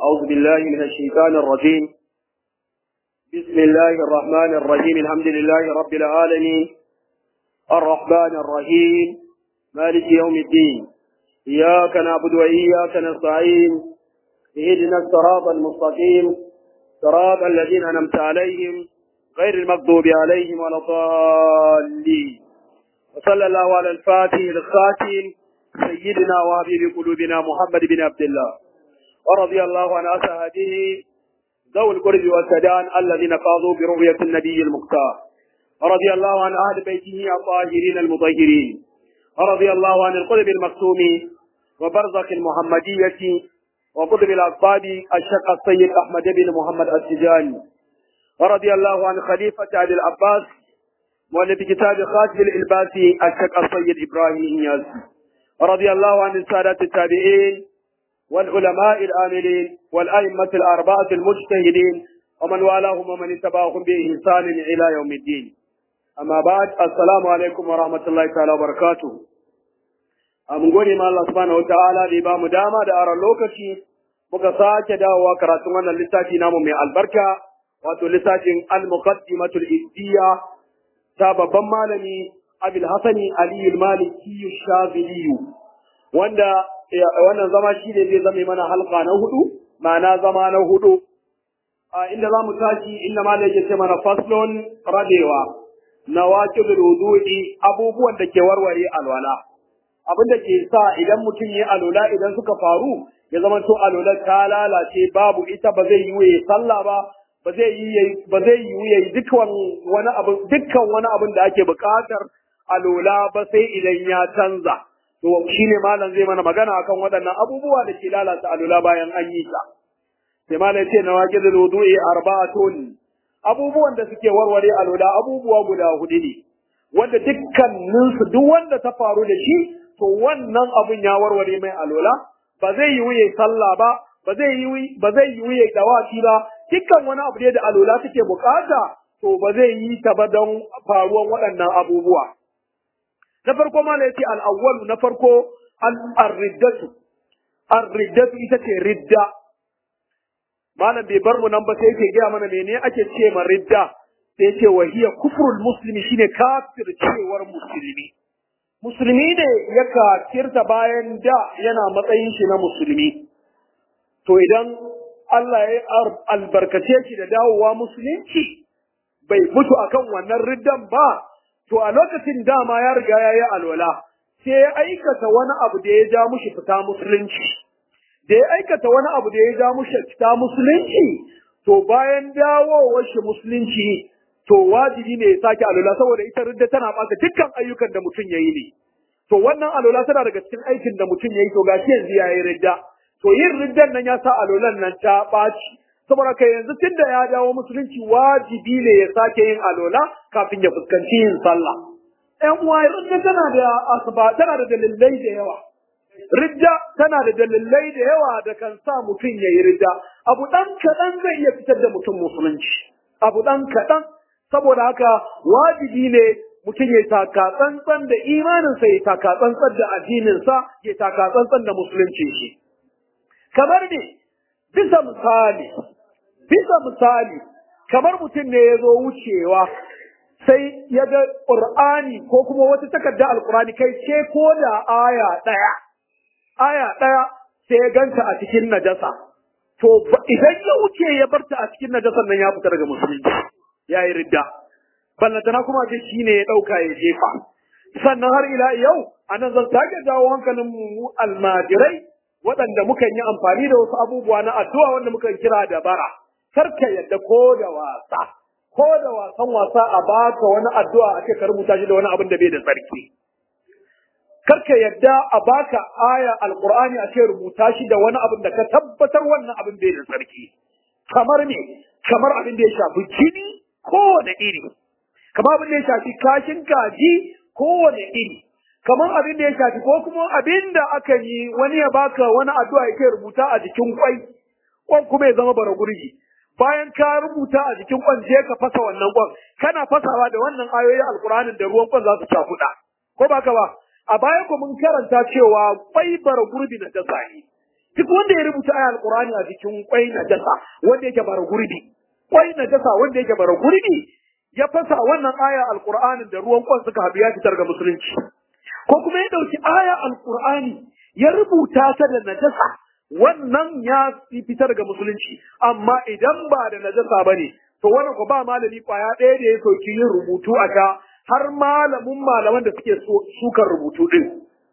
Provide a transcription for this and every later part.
أعوذ بالله من الشيطان الرجيم بسم الله الرحمن الرحيم الحمد لله رب العالمين الرحمن الرحيم مالك يوم الدين إياك نعبد وإياك نستعين اهدنا الصراط المستقيم صراط الذين أنعمت عليهم غير المغضوب عليهم ولا الضالين وصلى الله على الفاتح الخاتم سيدنا وحبيب قلوبنا محمد بن عبد الله ورضي الله عن أصحابه ذوي القرب والسدان الذين قاضوا برؤية النبي المختار ورضي الله عن أهل بيته الطاهرين المطهرين ورضي الله عن القرب المكتوم وبرزخ المحمدية وقطب الأصحاب الشيخ السيد أحمد بن محمد السجاني ورضي الله عن خليفة أبي العباس مؤلف كتاب خاتم الإلباسي الشيخ السيد إبراهيم إياس ورضي الله عن السادة التابعين والعلماء الآملين والأئمة الأربعة المجتهدين ومن والاهم ومن اتبعهم بإحسان إلى يوم الدين أما بعد السلام عليكم ورحمة الله تعالى وبركاته mun gode ma Allah subhanahu wataala da ya ba mu dama da aron lokaci muka sake dawowa karatun wannan littafi namu mai albarka wato littafin al-muqaddimatul iddiya ta babban malami Abil Hasani Ali al-Maliki Shazili wanda wannan zama shi ne zai zame mana halka na hudu ma'ana zama na hudu a inda za mu tashi inda malai ya ce mana faslon rabewa na waƙil wudu'i abubuwan da ke warware alwala abin da ke sa idan mutum ya alola idan suka faru ya zama to alola ta lalace babu ita ba zai yi ya sallah ba ba zai yi ba zai yi ya dukkan wani abu dukkan wani abin da ake buƙatar alola ba sai idan ya canza to shine malam zai mana magana akan waɗannan abubuwa da ke lalata alola bayan an yi ta sai malam ya ce nawaqidul wudu'i arba'atun abubuwan da suke warware alola abubuwa guda hudu ne wanda dukkaninsu duk wanda ta faru da shi to wannan abun ya warware mai alola ba zai yi wuye sallah ba ba zai yi ba zai yi wuye dawaki ba dukkan wani abu da alola take bukata to ba zai yi ta ba don faruwan waɗannan abubuwa na farko ma yace al-awwal na farko al-riddatu ar-riddatu ita ce ridda malam bai bar mu nan ba sai yake gaya mana mene ake ce ma ridda sai ce wa hiya kufrul muslimi shine kafir cewar musulmi musulmi ne ya kafirta bayan da yana matsayin shi na musulmi to idan Allah ya albarkace shi da dawowa musulunci bai mutu akan wannan riddan ba to a lokacin dama ya riga ya yi alwala sai ya aikata wani abu da ya ja mushi fita musulunci da ya aikata wani abu da ya ja mushi fita musulunci to bayan dawowar shi musulunci to wajibi ne ya sake alola saboda ita ridda tana ɓata dukkan ayyukan da mutum ya yi ne. To wannan alola tana daga cikin aikin da mutum ya yi to gashi yanzu ya yi ridda. To yin riddan nan ya sa alolan nan ta ɓaci. Saboda kai yanzu tun da ya dawo musulunci wajibi ne ya sake yin alola kafin ya fuskanci yin sallah. ‘Yan uwa ridda tana da asaba tana da dalilai da yawa. Ridda tana da dalilai da yawa da kan sa mutum ya yi ridda. Abu ɗan kaɗan zai iya fitar da mutum musulunci. Abu ɗan kaɗan saboda haka wajibi ne mutum ya taka tsantsan da imaninsa ya taka tsantsan da addininsa ya taka tsantsan da musulunci shi kamar ne bisa misali bisa misali kamar mutum ne ya zo wucewa sai ya ga ƙur'ani ko kuma wata takarda alƙur'ani kai ce ko da aya ɗaya aya ɗaya sai ya ganta a cikin najasa to idan ya wuce ya barta a cikin najasan nan ya fita daga musulunci ya yi ridda ballantana kuma ce shi ne ya ɗauka ya jefa sannan har ila yau a nan zan sake jawo hankalin mu almajirai waɗanda mukan yi amfani da wasu abubuwa na addu'a wanda mukan kira da bara kar ka yadda ko da wasa ko da wasan wasa a baka wani addu'a ake ka rubuta shi da wani abin da bai da tsarki kar ka yadda a baka aya alqur'ani a ce rubuta shi da wani abin da ka tabbatar wannan abin bai da tsarki kamar ne kamar abin da ya shafi jini kowane iri kamar abin da ya shafi kashin kaji kowane iri kamar abin da ya shafi ko kuma abin da aka yi wani ya baka wani addu'a yake rubuta a jikin kwai kwan kuma ya zama bara gurgi bayan ka rubuta a jikin kwan je ka fasa wannan kwan kana fasawa da wannan ayoyi alkur'anin da ruwan kwan za su cakuɗa ko ba ka ba a baya ku mun karanta cewa kwai bara gurbi na dasa ne duk wanda ya rubuta aya alqur'ani a cikin kwai na dasa wanda yake bara gurbi kwai na dasa wanda yake bara gurbi ya fasa wannan aya alqur'anin da ruwan kwan suka haɗu ya fitar ga musulunci ko kuma ya ɗauki aya alqur'ani ya rubuta ta da najasa wannan ya fitar ga musulunci amma idan ba da najasa bane to wannan ko ba malami kwaya ɗaya da ya soki yin rubutu a ka har malamin malaman da suke sukan rubutu din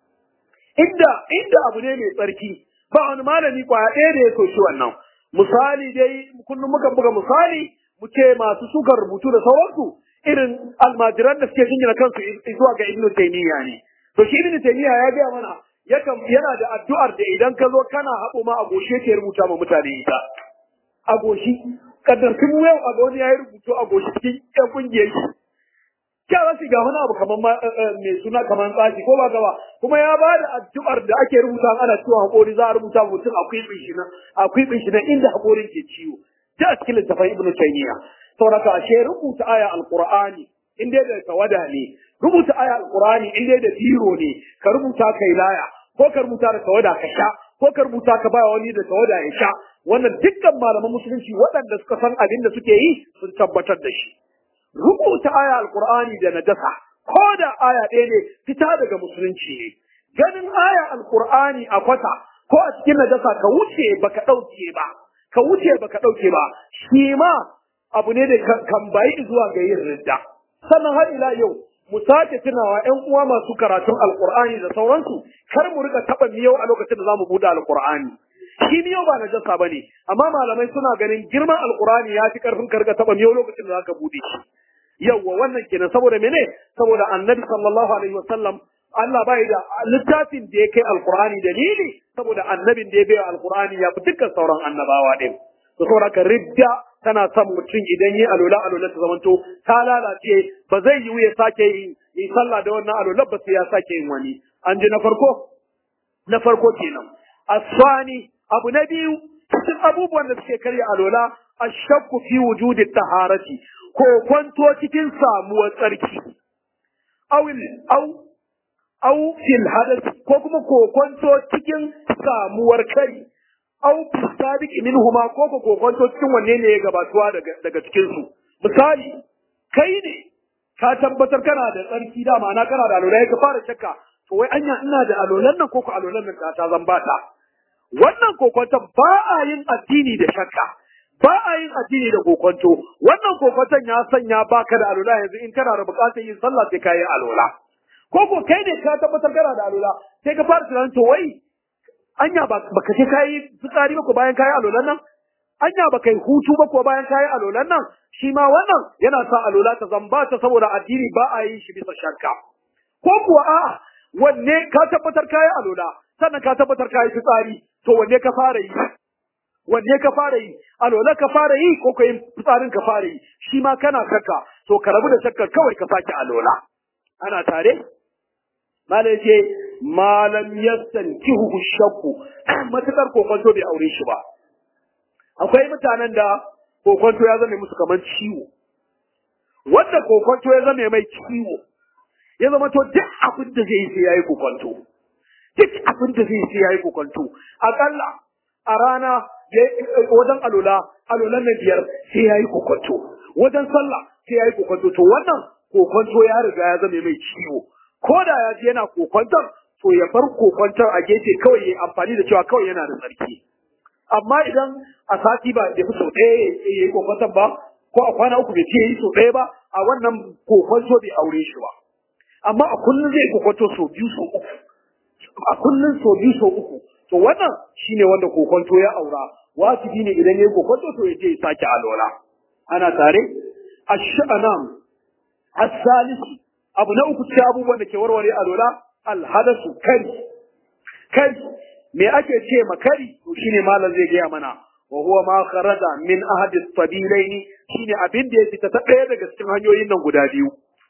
inda inda abu ne mai tsarki ba wani malami kwaya ɗaya da ya soki wannan misali dai kullum muka buga misali mu ce masu sukan rubutu da sauransu irin almajiran da suke jingina kansu zuwa ga ibnu taymiya ne to shi ibnu taymiya ya gaya mana yakan yana da addu'ar da idan ka zo kana haɓo ma a goshe ke rubuta ma mutane ita a goshi kaddar tun yau a ga wani ya yi rubutu a goshi cikin ƴan ƙungiyar shi kyara shi ga wani abu kamar mai suna kamar tsashi ko ba gaba kuma ya ba da addu'ar da ake rubuta ana ciwon haƙori za a rubuta mutum akwai bin na akwai bin na inda haƙorin ke ciwo ta a cikin littafin ibnu taymiya saboda ashe rubuta aya alqur'ani in dai da tawada ne rubuta aya alqur'ani in dai da biro ne ka rubuta kai laya ko ka rubuta da tawada ka sha ko ka rubuta ka ba wani da tawada ya sha wannan dukkan malaman musulunci waɗanda suka san abin da suke yi sun tabbatar da shi rubuta aya alqur'ani da najasa ko da aya ɗaya ne fita daga musulunci ne ganin aya alqur'ani a kwata ko a cikin najasa ka wuce baka ɗauke ba ka wuce baka ɗauke ba shi ma abu ne da kan bayi zuwa ga yin ridda sannan har ila yau mu sake tunawa ƴan uwa masu karatun alqur'ani da sauransu kar mu rika taɓa miyau a lokacin da zamu buɗe alqur'ani shi miyau ba najasa bane amma malamai suna ganin girman alqur'ani ya fi karfin ka rika taɓa miyau lokacin da zaka buɗe shi yawwa wannan kenan saboda mene saboda annabi sallallahu alaihi wasallam Allah bai da littafin da ya kai alqur'ani dalili saboda annabin da ya bai alqur'ani ya fi dukkan sauran annabawa din to saboda ka ridda tana son mutum idan yi alola alola ta zamanto ta lalace ba zai yiwu ya sake yin yi sallah da wannan alola ba sai ya sake yin wani an ji na farko na farko kenan asfani abu na biyu cikin abubuwan da suke karya alola ashakku fi wujudi taharati ko kwanto cikin samuwar tsarki awil au au fil hadath ko kuma ko kwanto cikin samuwar kari au sabiq minhuma ko ko ko kwanto cikin wanne ne ya gabatuwa daga daga cikin su misali kai ne ka tabbatar kana da tsarki da ma'ana kana da alola ka fara shakka to wai anya ina da alolan nan ko ko alolan nan ta zan bata wannan kokonton ba a yin addini da shakka ba a yin addini da kokonto wannan kokonton ya sanya baka da alola yanzu in kana da bukatar yin sallah sai ka yi alola ko ko kai ne ka tabbatar kana da alola sai ka fara tunanin to wai anya ba ka ce kai fitsari ba ko bayan kai alolan nan anya ba kai hutu ba ko bayan kai alolan nan shi ma wannan yana sa alola ta zamba ta saboda addini ba a yin shi bisa shakka ko kuwa a'a wanne ka tabbatar kai alola sannan ka tabbatar kai fitsari to wanne ka fara yi wanne ka fara yi alola ka fara yi ko ka yi fitsarin ka fara yi shi ma kana shakka to ka rabu da shakkar kawai ka sake alola ana tare malai ce malam yassan kihu shakku matukar kokonto bai aure shi ba akwai mutanen da kokonto ya zame musu kamar ciwo wanda kokonto ya zame mai ciwo ya zama to duk abin da zai yi sai yayi kokonto duk abin da zai yi sai yayi kokonto akalla a rana wajen alola alolan na biyar sai yayi kokonto wajen sallah sai yayi kokonto to wannan kokonto ya riga ya zame mai ciwo ko da ya ji yana kokonton to ya bar kokonton a gefe kawai ya amfani da cewa kawai yana da tsarki amma idan a sati ba da fi sau ɗaya ya yi kokonton ba ko a kwana uku bai ce ya yi sau ɗaya ba a wannan kokonto bai aure shi ba amma a kullum zai kokonto sau biyu sau uku a kullum sau biyu sau uku to wannan shine wanda kokonto ya aura wajibi ne idan ya yi kokonto to ya je ya sake alwala ana tare ash-sha'anam as-salisi abu na uku cikin abubuwan da ke warware alwala al-hadasu kari kari me ake ce ma kari to shine malam zai gaya mana wa huwa ma kharaja min ahadi as-sabilaini shine abin da ya fita ta ɗaya daga cikin hanyoyin nan guda biyu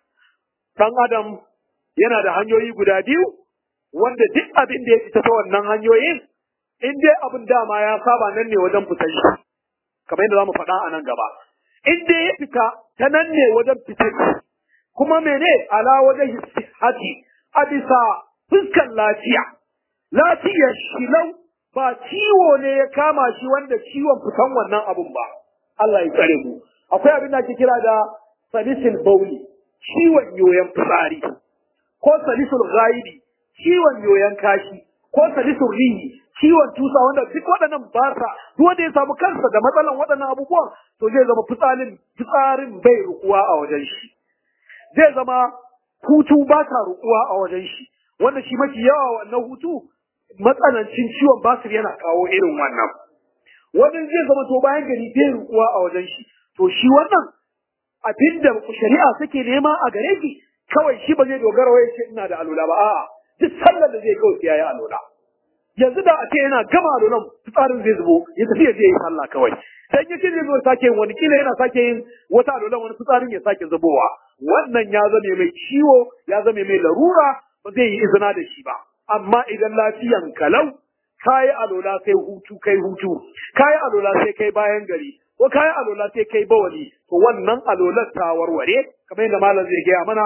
dan adam yana da hanyoyi guda biyu wanda duk abin da ya fita ta wannan hanyoyin in dai abin dama ya saba nan ne wajen fitar shi kamar yadda zamu faɗa a nan gaba in dai ya fita ta nan ne wajen fitar shi kuma mene ala wajen sihhati a bisa fuskan lafiya lafiyar shi lau ba ciwo ne ya kama shi wanda ciwon fitan wannan abun ba Allah ya tsare mu akwai abin da ake kira da salisul bauli ciwon yoyon fitsari ko salisul ghaidi ciwon yoyon kashi ko salisul rihi ciwon tusa wanda duk waɗannan ba sa duk wanda ya samu kansa da matsalan waɗannan abubuwan to zai zama fitsarin fitsarin bai rukuwa a wajen shi zai zama hutu ba ta rukuwa a wajen shi wanda shi mafi yawa wannan hutu matsanancin ciwon basir yana kawo irin wannan wani zai zama to bayan gari bai rukuwa a wajen shi to shi wannan abinda shari'a take nema a gare shi kawai shi ba zai dogara wai ce ina da alula ba a'a duk sallar da zai kawai sai yayi alula yanzu da a ce yana gama alulan fitsarin zai zubo ya tafi ya je yi sallah kawai dan yace zai zo sake yin wani kila yana sake yin wata alulan wani fitsarin ya sake zubowa wannan ya zame mai ciwo ya zame mai larura ba zai yi izina da shi ba amma idan lafiyan kalau kayi alola sai hutu kai hutu kayi alola sai kai bayan gari ko kayi alola sai kai bawali to wannan alolar ta warware kamar yadda malam zai gaya mana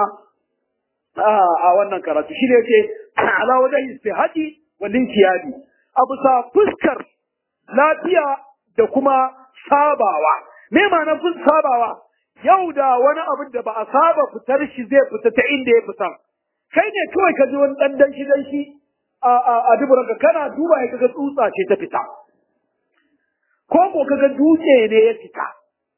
a wannan karatu shi ne yake ala wajen istihadi wallin kiyadi a bisa fuskar lafiya da kuma sabawa me ma'anar fun sabawa yau da wani abin da ba a saba fitar shi zai fita ta inda ya fita kai ne kawai ka ji wani dan dan shi dan shi a a a duburanka kana duba ya kaga tsutsa ce ta fita ko ko kaga dutse ne ya fita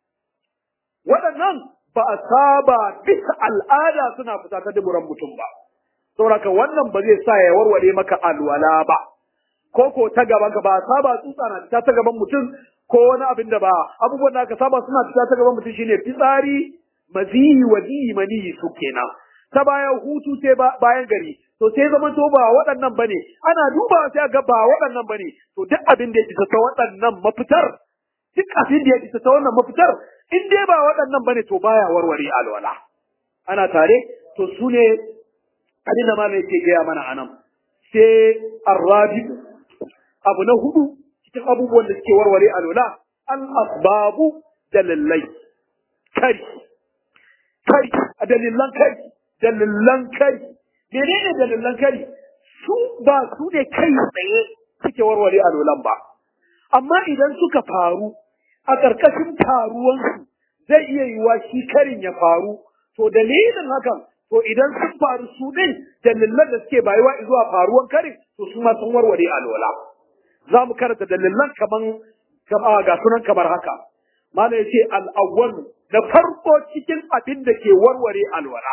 waɗannan ba a saba bisa al'ada suna fita ta duburan mutum ba saboda wannan ba zai sa ya warware maka alwala ba ko ko ta gaban ka ba a saba tsutsa na fita ta gaban mutum ko wani abin da ba abubuwan da aka saba suna fita ta gaban mutum shine fitsari mazihi wazihi maniyi su kenan ta bayan hutu sai bayan gari to sai zama to ba waɗannan bane ana duba sai ga ba waɗannan bane to duk abin da ya fita ta waɗannan mafitar duk abin da ya fita ta wannan mafitar in dai ba waɗannan bane to baya warware alwala ana tare to su ne abin da malai ke gaya mana anan sai arrabi abu na hudu cikin abubuwan da suke warware alwala al asbabu dalilai kari kari a dalilan kari dalilan kari menene dalilan kari su ba su ne kai tsaye suke warware alolan ba amma idan suka faru a ƙarƙashin taruwansu zai iya yiwa shi karin ya faru to dalilin hakan to idan sun faru su ɗin dalilan da suke bayuwa zuwa faruwan karin to su ma sun warware alola za mu karanta dalilan kaman ga sunan kamar haka mana ya ce al'awwal da farko cikin abin da ke warware alwala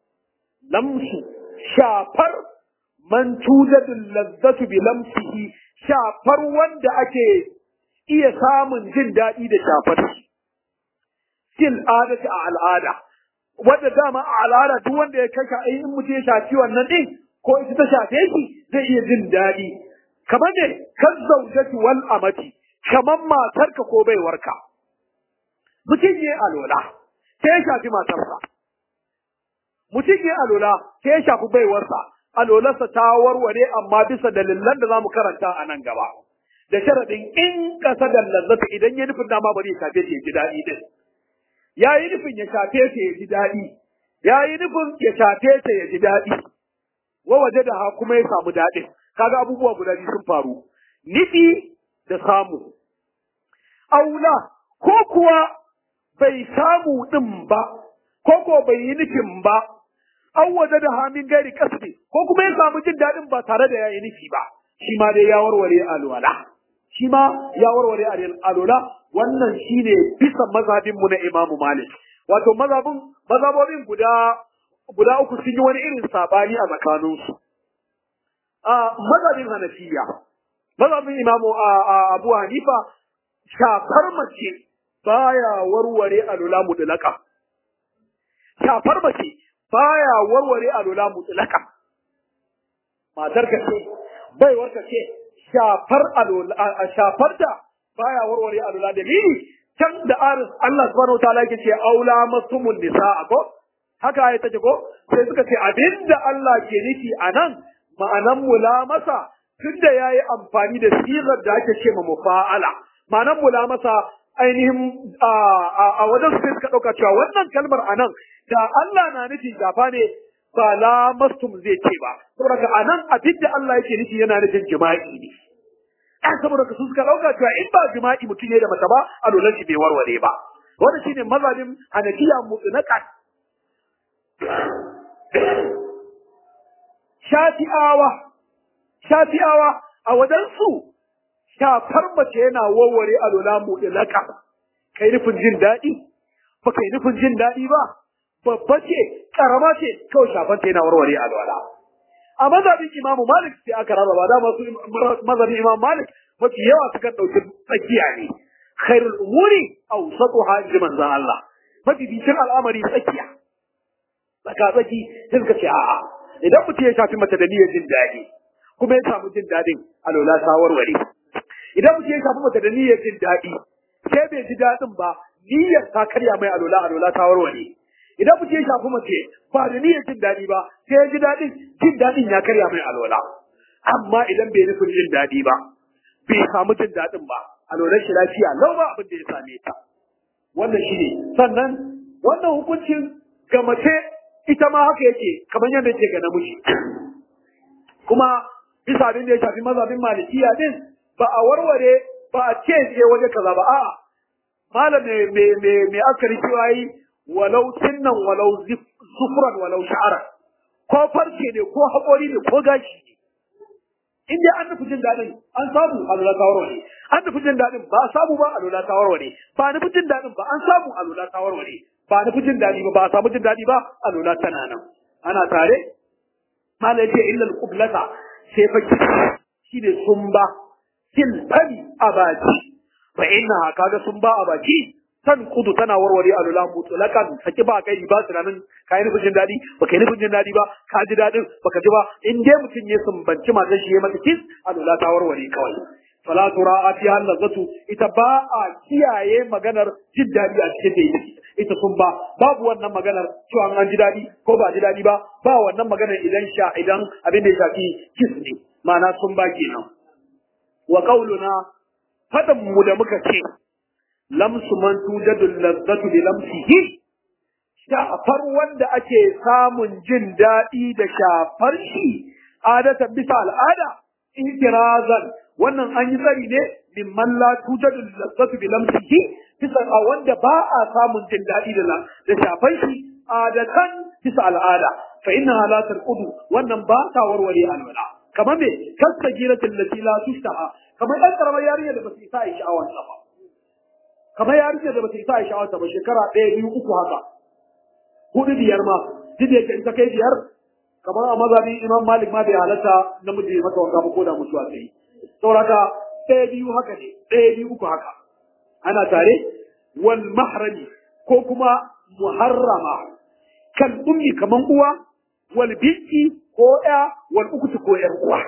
lamsu shafar man tujadul lazzatu bi lamsihi shafar wanda ake iya samun jin daɗi da shafar shi fil adati a al'ada wanda dama a al'ada duk wanda ya kashe in mutum ya shafi wannan din ko ita ta shafe shi zai iya jin daɗi kamar ne kan zaujati wal amati kamar matarka ko baiwarka mutum ya alola sai ya shafi matarsa mutum ya alola sai ya shafi baiwarsa alolarsa ta warware amma bisa dalilan da zamu karanta a nan gaba da sharadin in kasa da lazzata idan ya nufin dama bari ya shafe ta ya ji daɗi din ya yi nufin ya shafe ta ya ji daɗi ya yi nufin ya shafe ta ya ji daɗi wa waje da ha kuma ya samu daɗin kaga abubuwa guda biyu sun faru nufi da samu aula ko kuwa bai samu ɗin ba ko ko bai yi nufin ba an waje da hamin gari kasbi ko kuma ya samu jin daɗin ba tare da ya yi nufi ba shi ma dai ya warware alwala shi ma ya warware alwala wannan shine bisa mazhabin mu na Imam Malik wato mazhabin mazhabobin guda guda uku sun yi wani irin sabani a tsakaninsu a mazhabin Hanafiya mazhabin Imam Abu Hanifa shafar mace baya warware alula mutlaka shafar mace baya warware alula mutlaka matar ka ce baiwar ka ce shafar alula shafar da baya warware alula dalili can da aris Allah subhanahu wa ta'ala yake ce aula masumun nisaa ko haka ya take ko sai suka ce abinda Allah ke nufi anan ma'anan mulamasa tunda yayi amfani da sigar da ake ce ma mufa'ala ma'anan mulamasa ainihin a wajen su suka ɗauka cewa wannan kalmar a nan da Allah na nufi gafa ne ba lamastum zai ce ba saboda a nan abin da Allah yake nufi yana nufin jima'i ne ɗan saboda ka su suka ɗauka cewa in ba jima'i mutum ya da mace ba a dole shi bai warware ba wannan shine mazhabin hanafiya mutlaqan shafi'awa shafi'awa a wajen su shafar mace yana warware a lola mutlaqan kai nufin jin daɗi ba kai nufin jin daɗi ba babba ce karama ce kawai shafanta yana warware a lola a mazhabin imamu malik sai aka rarraba da masu mazhabin imamu malik mafi yawa suka ɗauki tsakiya ne khairul umuri awsatuha inji manzon Allah mafi bicin al'amari tsakiya tsaka tsaki sai suka ce a'a idan mutum ya shafi mace da niyyar jin daɗi kuma ya samu jin daɗin alola ta warware idan mutum ya shafi mace da niyyar jin daɗi sai bai ji daɗin ba niyyar ta karya mai alola alola ta warware idan mutum ya shafi mace ba da niyyar jin daɗi ba sai ya ji daɗin jin daɗin ya karya mai alola amma idan bai nufin jin daɗi ba bai samu jin daɗin ba alolar shi lafiya lau ba abin da ya same ta wannan shi ne sannan wannan hukuncin ga mace ita ma haka yake kamar yadda yake ga namiji kuma bisa abin da ya shafi mazhabin malikiya din ba a warware ba a ce je waje kaza ba a'a malam me me me me akari cewa yi walau sinnan walau zufran walau sha'ara ko farce ne ko haƙori ne ko gashi ne in dai an nufi jin daɗin an samu a lura ta warware an nufi jin daɗin ba a samu ba a lura ta warware ba nufi jin daɗin ba an samu a lura ta warware ba nufi jin daɗi ba ba a samu jin daɗi ba a lura tana nan ana tare mala ce illa al-qiblata sai fa shine sumba fil fami a baki fa inna kaga sumba a baki san kudu tana warware a lula mutulakan saki ba kai ba tunanin ka yi nufin jin daɗi ba ka yi nufin jin daɗi ba ka ji daɗin ba ka ji ba in dai mutum ya sumbanci matar shi ya mata kis a lula ta warware kawai fala tura'a fi hallazatu ita ba a kiyaye maganar jin daɗi a cikin da ita sun ba babu wannan maganar cewa an ji daɗi ko ba ji daɗi ba ba wannan maganar idan sha idan abin da ya shafi kis ne ma'ana sun ba kenan wa qauluna fadan mu da muka ce lamsu man tujadu lazzatu bi lamsihi shafar wanda ake samun jin daɗi da shafar shi adatan bisa al'ada ihtirazan wannan an yi tsari ne mimman la tujadu lazzatu bi lamsihi bisa a wanda ba a samun jin daɗi da da shafar shi adatan bisa al'ada fa inna la tarqudu wannan ba ta warware alwala kamar me kasta giratin lati la tushtaha kamar ɗan karamar yarinya da ba su isa a yi sha'awar ba kamar yarinyar da bata isa a sha'awarta ba shekara ɗaya biyu uku haka hudu biyar ma duk da in ta kai biyar kamar a mazhabin imam malik ma bai halatta namiji ya mata wanka ba ko da mutuwa ta yi sauraka ɗaya biyu haka ne ɗaya biyu uku haka ana tare wal mahrami ko kuma muharrama kan ummi kaman uwa wal binti ko ya wal ukuti ko yar uwa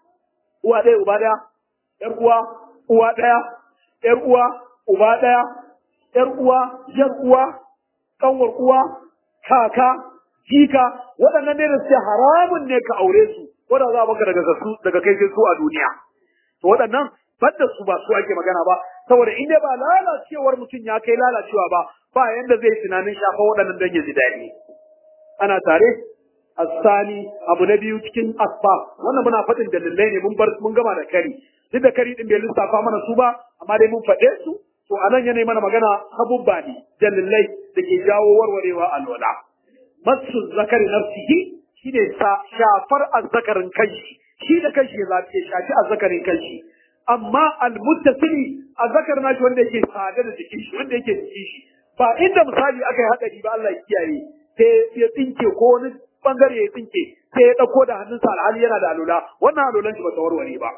uwa ɗaya uba ɗaya yar uwa uwa ɗaya yar uwa uba ɗaya, ‘yar uwa, ‘yar uwa, ƙanwar uwa, kaka, jika, waɗannan ne da suke haramun ne ka aure su, wanda za a baka daga su daga kai su a duniya. To waɗannan banda su ba su ake magana ba, saboda in dai ba lalacewar mutum ya kai lalacewa ba, ba yanda zai tunanin shafa waɗannan don ya ji daɗi. Ana tare? Asani abu na biyu cikin asfa wannan muna faɗin dalilai ne mun bar mun gama da kari duk da kari din bai lissafa mana su ba amma dai mun faɗe su to a nan yanayi mana magana sabubba ne dalilai da ke jawo warwarewa alwala masu zakari nafsihi shi ne shafar azzakarin kanshi shi da kanshi ya zafi shafi azzakarin kanshi amma almuttasili azzakar nashi wanda yake sada da jikin shi wanda yake jikin shi ba inda misali aka yi hadari ba Allah ya kiyaye sai ya tsinke ko wani bangare ya tsinke sai ya dauko da hannunsa alhali yana da alula wannan alulan shi ba ta warware ba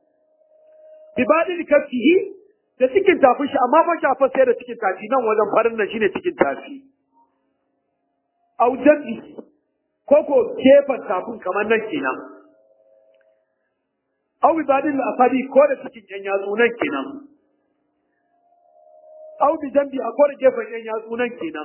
bi badil kafihi da cikin tafin shi amma fa shafa sai da cikin tafi nan wajen farin nan shine cikin tafi au jabi ko ko gefen tafin kamar nan kenan au bi badil asabi ko da cikin yan yatsu nan kenan au bi jambi a ko da gefen yan yatsu nan kenan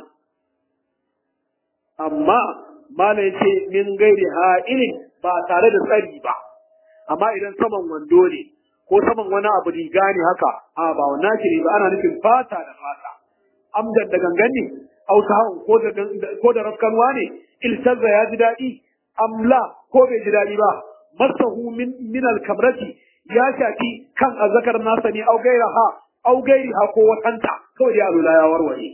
amma mala yace min gairi ha'ilin ba tare da tsari ba amma idan saman wando ne ko saman wani abu riga ne haka a ba wannan shiri ba ana nufin fata da fata amdan da gangan ne auta ko da ko da rafkanwa ne iltazza ya ji daɗi amla ko bai ji daɗi ba masahu min min alkamrati ya shafi kan azzakar nasa ne au gairaha au gairiha ko watanta kawai dai alula ya warware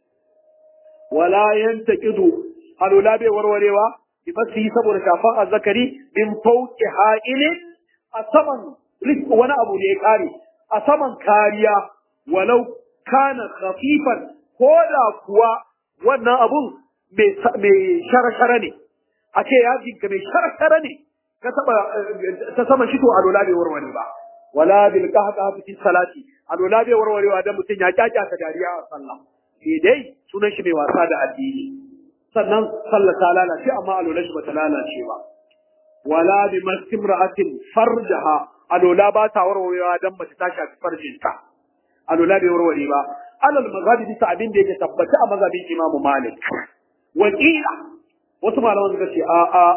wala yantaqidu alula bai warwarewa bi fasi saboda shafan azzakari min fawqi ha'ilin a saman wani abu ne ya kare a saman kariya walau kana khafifan ko da kuwa wannan abun mai shara-shara ne a ce ya jinka mai shara-shara ne ka taba ta sama shi to alola bai warware ba wala bil qahqa fi salati alola bai warwarewa dan mutun ya kyakya ta dariya a sallah sai dai sunan shi mai wasa da addini sannan sallah ta lalace amma alola shi bata lalace ba wala bi mastimra'atin farjaha alola ba ta warwarewa dan mace ta shafi farjinta alola bai warware ba alal mazhabi bisa abin da yake tabbata a mazhabin Imam Malik wakila wasu malaman suka ce a a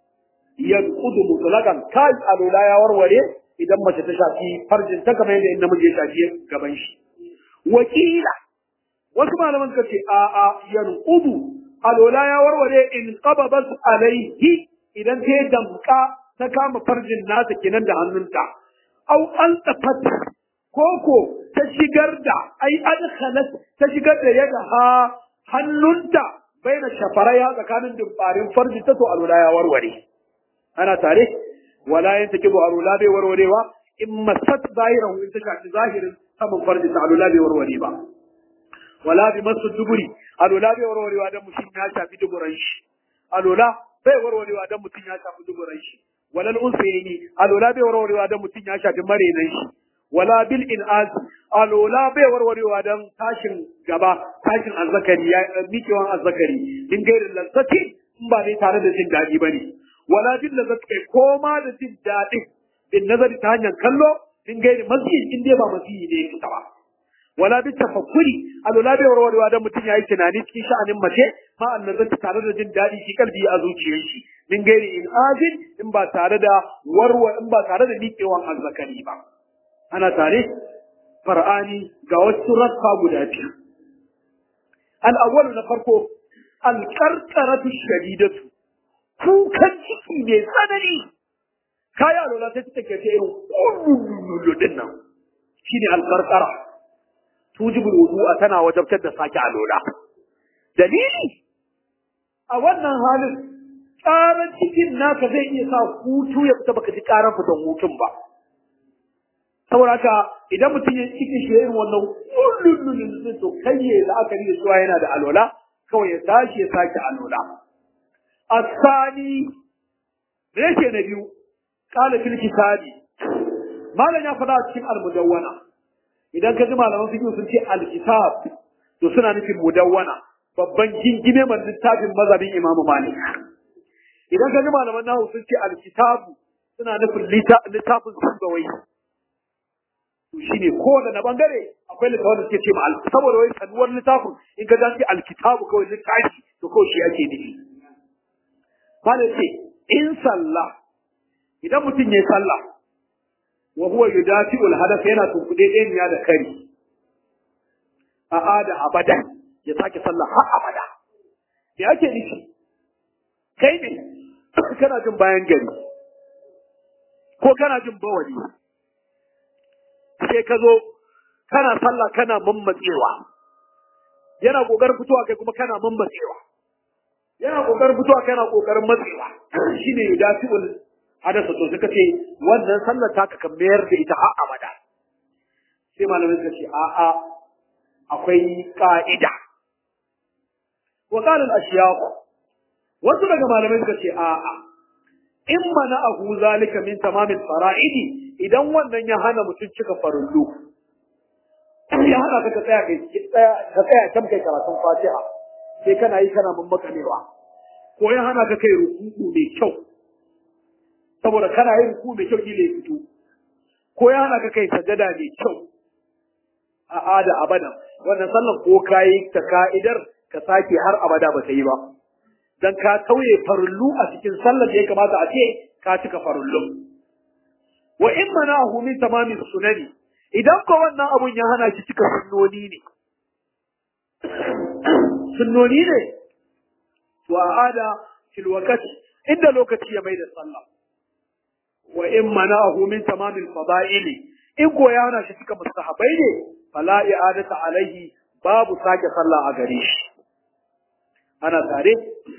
yanqudu mutlaqan kai alola ya warware idan mace ta shafi farjin ta kamar yadda in namiji ya shafi gaban shi wakila wasu malaman suka ce a a yanqudu alola ya warware in qababat alaihi idan ta damka ta kama farjin nata kenan da hannunta au an tafat koko ta shigar da ai adkhalat ta shigar da yadda ha hannunta baina shafaraya tsakanin dumbarin farji ta to alula ya warware ana tare wala yin take bu alula bai warwarewa in masat zahirahu in ta shafi zahirin saman farji ta alula bai warware ba wala bi masu duburi alula bai warwarewa dan mutum ya shafi duburan shi alula bai warwarewa dan mutum ya shafi duburan shi walal unsayni alula bai warwarewa dan mutum ya shafi marenan shi wala bil in'az alola bai warwarewa dan tashin gaba tashin azzakari ya mikewan azzakari in gairin lazzati in ba dai tare da jin daɗi bane wala bil lazzati kai koma da jin daɗi bin nazari ta hanyar kallo in gairi masjid in dai ba masjid ne fita ba wala bi tafakkuri alola bai warwarewa dan mutum yayi tunani cikin sha'anin mace ma annazati tare da jin daɗi shi kalbi a zuciyar shi min gairi in azin in ba tare da warwa in ba tare da mikewan azzakari ba ana tare far'ani ga wasu rassa guda biyu al'awwalu na farko alƙarƙaratu shadidatu kukan ciki mai tsanani kaya lola sai ta take irin kullululu din nan shine alƙarƙara tujibul wudu'a tana wajabtar da sake alola dalili a wannan halin ƙarar cikin naka zai iya sa hutu ya fita baka ji ƙarar fitan hutun ba saboda haka idan mutum ya ciki shi irin wannan kullun to kai ya la'akari da cewa yana da alola kawai ya tashi ya sake alola asani reshe na biyu kala fil kitabi malam ya faɗa cikin almudawwana idan ka ji malaman fiqh sun ce alkitab to suna nufin mudawwana babban gingime man littafin mazhabin Imam Malik idan ka ji malaman nahu sun ce alkitabu suna nufin littafin sunbawai shi ne kowane na bangare akwai littafin da suke ce ma saboda wai sanuwar littafin in ka dace alkitabu kawai littafi to kawai shi ake nufi Fala ce in sallah idan mutum ya sallah wa huwa yudafi'ul hadath yana tunkuɗe ɗaya da kari a ada abada ya sake sallah har abada me ake nufi kai ne kana jin bayan gari ko kana jin bawali sai ka zo kana sallah kana mammatsewa yana kokarin fitowa kai kuma kana mammatsewa yana kokarin fitowa kana kokarin matsewa shine yudafi'ul hadasa to suka ce wannan sallar ta ka mayar da ita har abada sai malamai suka ce a'a akwai ka'ida wa qala al-ashyaq wasu daga malamai suka ce a'a in mana ahu zalika min tamamin fara'idi idan wannan ya hana mutum cika farullu ya hana ka tsaya kai ka tsaya kan kai karatun fatiha sai kana yi kana mammakanewa ko ya hana ka kai rukuku mai kyau saboda kana yin ruku mai kyau kila ya fito ko ya hana ka kai sajada mai kyau a ada abada wannan sallan ko kayi ta ka'idar ka sake har abada ba ta yi ba dan ka tauye farullu a cikin sallar da ya kamata a ce ka cika farullu wa in manahu min tamamin sunani idan ko wannan abun ya hana shi cika sunnoni ne sunnoni ne to a ada fil wakati inda lokaci ya mai da sallah wa in mana'ahu min tamamil fada'ili in ko ya hana shi cika mustahabai ne fala i'adata alaihi babu sake sallah a gare shi ana tare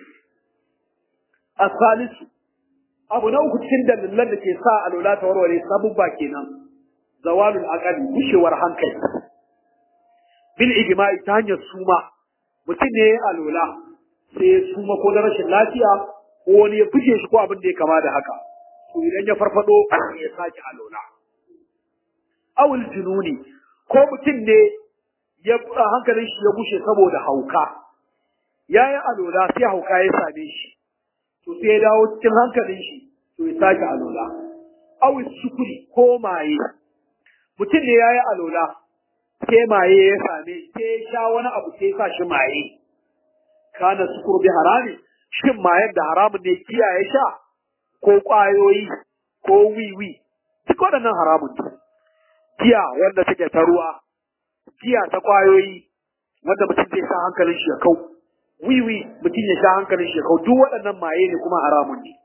asalisu abu na uku cikin dalilan da ke sa alola ta warware sabubba kenan zawalul aqali gushewar hankali bil ijma'i ta hanyar suma mutum ne ya alola sai ya suma ko da rashin lafiya ko wani ya fice shi ko abin da ya kama da haka to idan ya farfado ya sake alola awul jununi ko mutum ne ya hankalin shi ya gushe saboda hauka ya yi alola sai hauka ya same shi to sai ya dawo cikin hankalin shi to ya sake alola awul sukuri ko maye mutum ne ya yi alola sai maye ya same sai ya sha wani abu sai ya sa shi maye kana sukuru bi harami shin mayen da haramun ne kiyaye sha ko ƙwayoyi ko wiwi duk waɗannan haramun ne giya wanda take ta ruwa giya ta ƙwayoyi wanda mutum zai sa hankalin shi ya kau wiwi mutum ya sha hankalin shi ya kau duk waɗannan maye ne kuma haramun ne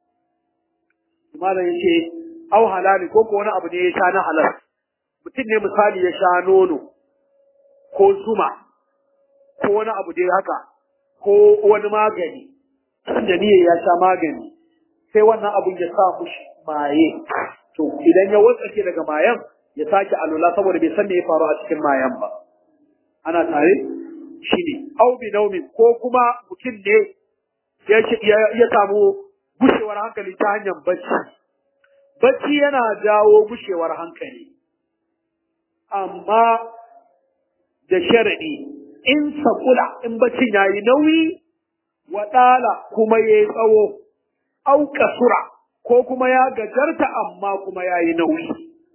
malam yace au halali ko ko wani abu ne ya sha na halal mutum ne misali ya sha nono ko zuma ko wani abu dai haka ko wani magani da niyyar ya sha magani sai wannan abun ya sa mushi maye to idan ya watsake daga mayan ya sake alula saboda bai san me ya faru a cikin mayan ba ana tare shine au bi naumin ko kuma mutum ne ya ya samu gushewar hankali ta hanyar bacci bacci yana jawo gushewar hankali amma da sharadi in sakula in baccin yayi nauyi waɗala kuma ya yi tsawo, au kasura ko kuma ya gajarta amma kuma ya yi nauyi.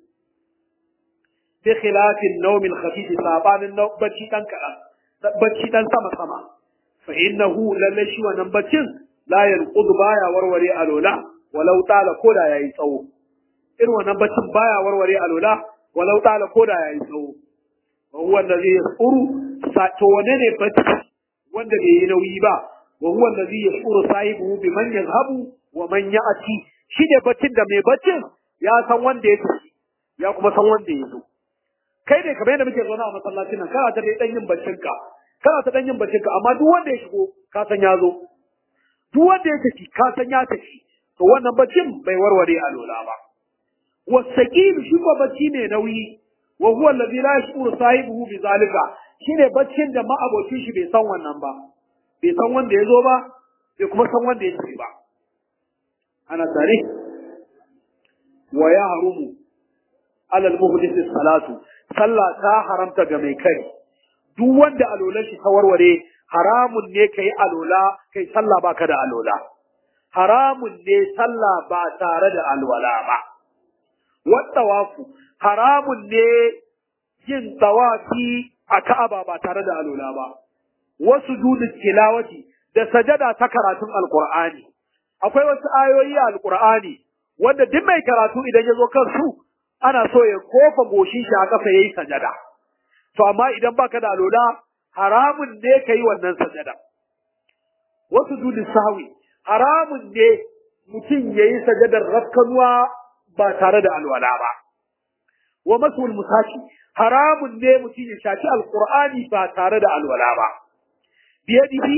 Bi khilafin naumin khafifi sabanin bacci ɗan kaɗan, bacci ɗan sama-sama. Fa innahu lalle shi wannan baccin la yanqudu baya warware alola walau tala ko da yayi tsawo. Irin wannan baccin baya warware alola walau tala ko da yayi tsawo. Wa huwa allazi yasuru to wane ne bacci wanda bai yi nauyi ba وهو الذي يشعر صاحبه بمن يذهب ومن يأتي shi ne baccin da mai baccin ya san wanda ya tafi ya kuma san wanda ya zo kai ne kamar yadda muke zaune a masallacin nan kana ta dai dan yin baccin ka kana ta dan yin baccin ka amma duk wanda ya shigo ka san ya zo duk wanda ya tafi ka san ya tafi to wannan baccin bai warware a lola ba wasaqil shi ko bacci ne nauyi wa huwa alladhi la yashuru sahibihi bi zalika shine baccin da ma'abocin shi bai san wannan ba bai san wanda ya zo ba bai kuma san wanda ya ce ba ana tare wa ya harumu alal muhdith salatu sallah ta haramta ga mai kai duk wanda alolan shi ta warware haramun ne kai alola kai sallah baka da alola haramun ne sallah ba tare da alwala ba wattawafu haramun ne yin tawafi a Ka'aba ba tare da alola ba wasu dudin tilawati da sajada ta karatun alkur'ani akwai wasu ayoyi a alkur'ani wanda duk mai karatu idan ya zo kansu ana so ya kofa goshin shi a kafa yayi sajada to amma idan baka da alola haramun ne ka yi wannan sajada wasu dudin sahwi haramun ne mutum ya yi sajadar rafkanuwa ba tare da alwala ba wa masul musashi haramun ne mutum ya shafi alkur'ani ba tare da alwala ba biyadihi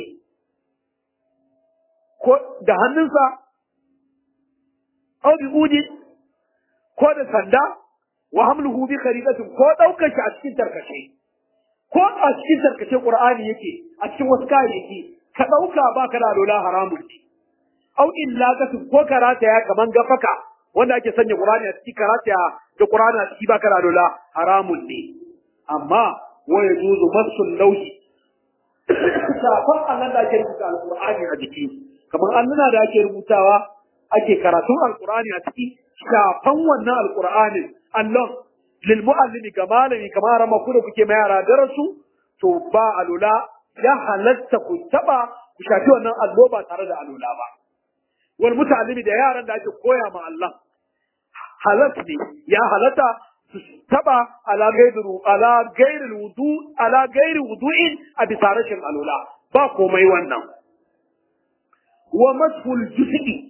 ko da hannunsa aw bi udi ko da sanda wa hamluhu bi khariqatin ko daukar shi a cikin tarkace ko a cikin tarkace qur'ani yake a cikin wasu kayayyaki ka dauka baka da lola haramun ne aw illaqatin ko karata ya kaman gafaka wanda ake sanya qur'ani a cikin karata da qur'ani a ciki baka da lola haramun ne amma wa yajuzu masul lawhi shafan Allah da ake rubuta alqur'ani a jiki kamar annuna da ake rubutawa ake karatun alqur'ani a ciki shafan wannan alqur'ani Allah lil muallimi ga malami kamar rama ku da kuke mai yara darasu to ba alula ya halatta ku taba ku shafi wannan allo ba tare da alula ba wal muta'allimi da yaran da ake koya ma Allah halat ne ya halatta su taba ala gairu ala gairil wudu ala gairi wudu'in a bisa rashin alula ba komai wannan wa mashul juz'i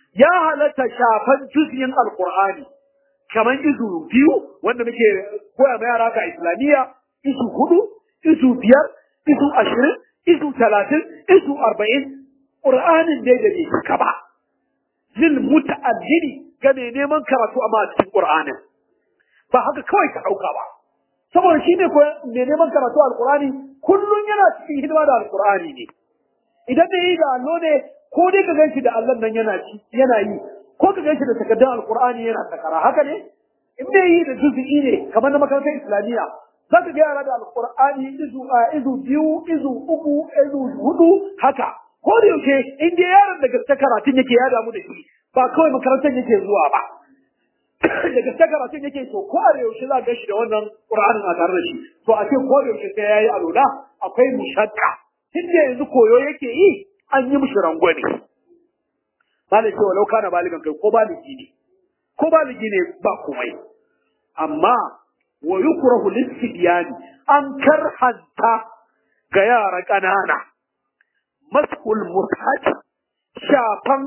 ya halatta shafan juz'in alqur'ani kamar izu biyu wanda muke koya ma yara ka islamiyya izu hudu izu biyar izu ashirin izu talatin izu arba'in qur'anin dai da bai cika ba lil muta'allili ga mai neman karatu amma a cikin qur'anin ba haka kawai ka dauka ba saboda shi ne ko mai neman karatu alqur'ani kullun yana cikin hidima da alqur'ani ne idan da yi da allo ne ko dai ka ganshi da allon nan yana ci yana yi ko ka ganshi da takardar alqur'ani yana takara haka ne in dai yi da juz'i ne kamar na makarantar islamiyya za ka ga yara da alqur'ani izu a izu biyu izu uku izu hudu haka ko da yaushe in dai yaron da gaske karatun yake ya damu da shi ba kawai makarantar yake zuwa ba da gaske karatun yake to ko da yaushe za ga shi da wannan qur'anin a tare da shi to a ce ko da yaushe sai yayi alula akwai mushakka tunda yanzu koyo yake yi an yi mishi rangwame malai ce walau kana baligan kai ko baligi ne ko baligi ne ba komai amma wa yukrahu lisibyani an karhanta ga yara ƙanana maskul mushaf shafan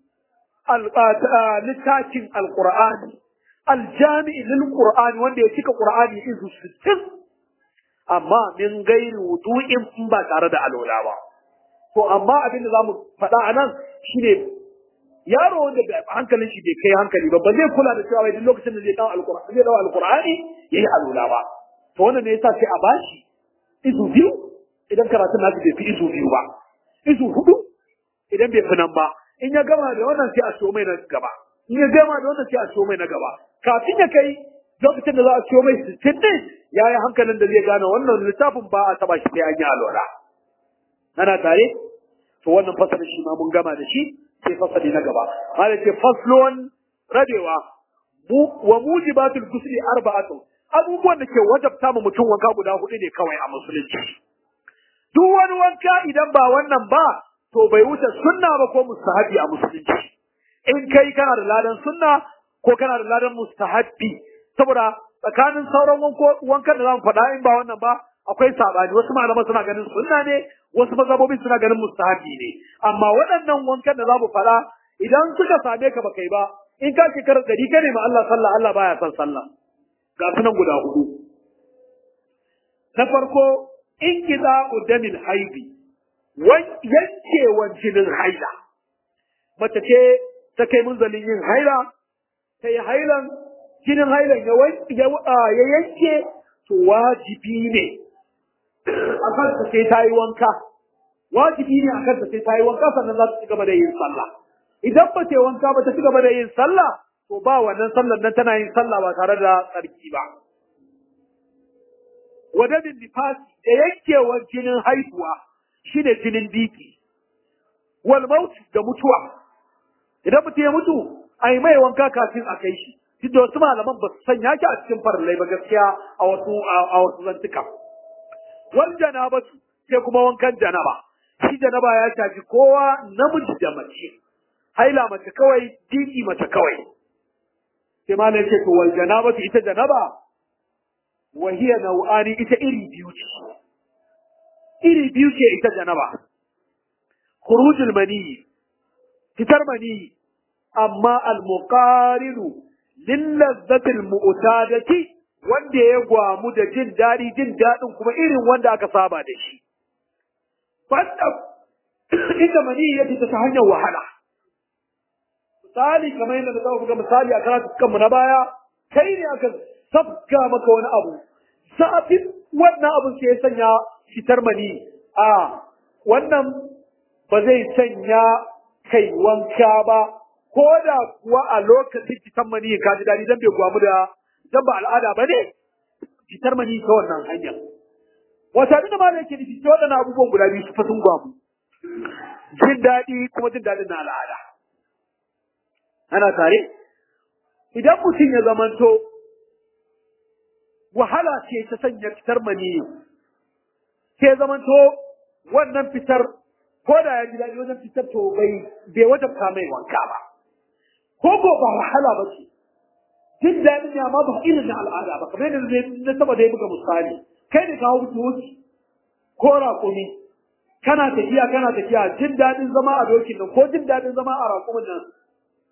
littafin alqur'ani aljami'i lil qur'ani wanda ya cika qur'ani izu sittin amma min gairi wudu'in in ba tare da alola ba to amma abin da zamu faɗa a nan shine yaro wanda hankalin shi bai kai hankali ba ba zai kula da cewa duk lokacin da zai dawo alqur'ani zai dawo alqur'ani yayi alola ba to wannan ne yasa sai a bashi izu biyu idan karatun nasu bai fi izu biyu ba izu hudu idan bai fi nan ba in ya gama da wannan sai a so mai na gaba in ya gama da wannan sai a so mai na gaba kafin ya kai lokacin da za a siyo mai sittin din ya yi hankalin da zai gane wannan littafin ba a taba shi sai an yi alwala ana tare to wannan fasalin shi ma mun gama da shi sai fasali na gaba mala ce faslon rabewa wa mujibatul gusli arba'atu abubuwan da ke wajabta mu mutum wanka guda hudu ne kawai a musulunci duk wani wanka idan ba wannan ba to bai wuce sunna ba ko mustahabi a musulunci in kai kana da ladan sunna ko kana da ladan mustahabi saboda tsakanin sauran wankan da zamu faɗa in ba wannan ba akwai sabani wasu malaman suna ganin sunna ne wasu mazhabobin suna ganin mustahabi ne amma waɗannan wankan da zamu faɗa idan suka same ka ba kai ba in ka shekarar ɗari ka ne ma Allah sallah Allah baya son sallah ga sunan guda hudu na farko in kiza udamin haibi yankewan jinin haila mace ce ta kai munzalin yin haila ta yi hailan jinin hailan ya yanke to wajibi ne a kansa sai ta yi wanka wajibi ne a kansa sai ta yi wanka sannan za ta ci gaba da yin sallah idan ba ta yi wanka ba ta ci gaba da yin sallah to ba wannan sallar nan tana yin sallah ba tare da tsarki ba wadamin nifasi da yankewar jinin haihuwa shine jinin biki wal maut da mutuwa idan mutum ya mutu a yi mai wanka kafin a kai shi duk da wasu malaman ba su sanya shi a cikin farallai ba gaskiya a wasu a wasu zantuka wal janabatu sai kuma wankan janaba shi janaba ya shafi kowa namiji da mace haila mace kawai diki mace kawai sai malam ce to wal janabatu ita janaba wa hiya nau'ani ita iri biyu ce iri biyu ce ita janaba khurujul mani fitar mani amma al-muqarinu lillazzatil mu'tadati wanda ya gwamu da jin daɗi jin daɗin kuma irin wanda aka saba da shi banda inda mani ya fita ta hanyar wahala misali kamar yadda da buga misali a karatu kanmu na baya kai ne aka sabga maka wani abu zafin wannan abun sai ya sanya fitar mani a wannan ba zai sanya kai wanka ba ko da kuwa a lokacin fitar mani ka ji daɗi dan bai gwamu da dan ba al'ada ba ne fitar mani ta wannan hanyar wata abin da ma yake nufi ta waɗannan abubuwan guda biyu su fa sun gwamu jin daɗi kuma jin daɗin na al'ada ana tare idan mutum ya zamanto wahala ce ta sanya fitar mani sai zamanto wannan fitar ko da ya ji daɗi wajen fitar to bai bai wajabta mai wanka ba ko ko ba wahala ba ce jin daɗin ya ma ba irin na al'ada ba kamar yadda na saba da ya buga misali kai ne kawo doki ko raƙumi kana tafiya kana tafiya jin daɗin zama a dokin nan ko jin daɗin zama a raƙumin nan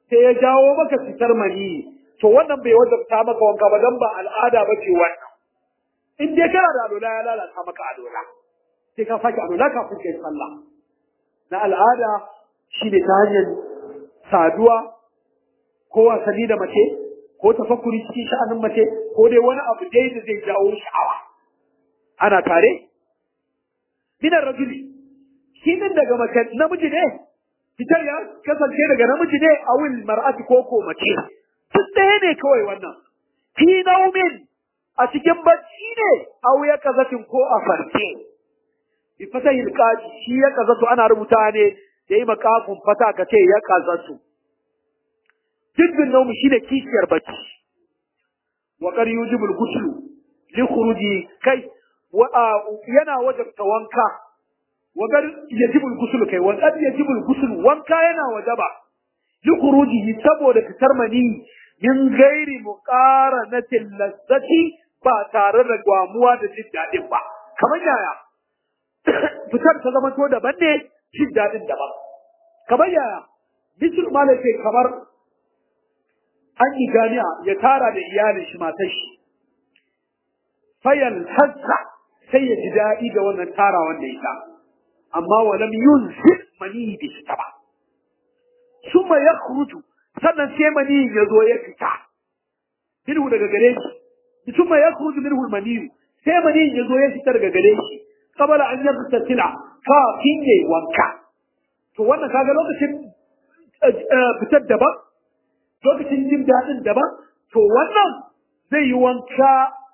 sai ya jawo maka fitar mani to wannan bai wajabta maka wanka ba dan ba al'ada ba ce wannan in dai kana da alola ya lalata maka alola sai ka sake alola kafin kai sallah na al'ada shi ne ta hanyar saduwa ko wasanni da mace ko tafakkuri cikin sha'anin mace ko dai wani abu dai da zai jawo sha'awa ana tare minar rajuli shi din daga mace namiji ne fitar ya kasance daga namiji ne a wil mar'ati ko ko mace duk ɗaya ne kawai wannan fi naumin a cikin bacci ne a wuya kazatin ko a farke bi fatahil qaji shi ya kazatu ana rubuta ne yayi makafin fata ka ce ya kazatu jiddin naumu shine kishiyar bacci wa qad yujibu al-ghusl li khuruji kai wa yana wajabta wanka wa qad yajibu al-ghusl kai wa qad yajibu al-ghusl wanka yana wajaba li khurujihi saboda fitar mani min gairi muqaranatin lazzati ba tare da gwamuwa da jin dadin ba kamar yaya fitar ta zama to daban ne jin dadin daban kamar yaya bisul malaka kamar an yi ganiya ya tara da iyalin shi matar shi fayal hazza sai ya ji daɗi da wannan tara wanda ya sa amma walam yunzi mani bi shi ba summa yakhruju sannan sai mani ya zo ya fita minhu daga gare shi summa yakhruju minhu mani sai mani ya zo ya fita daga gare shi qabala an yabtasila kafin yayi wanka to wannan kaga lokacin fitar daban lokacin jin daɗin daban to wannan zai yi wanka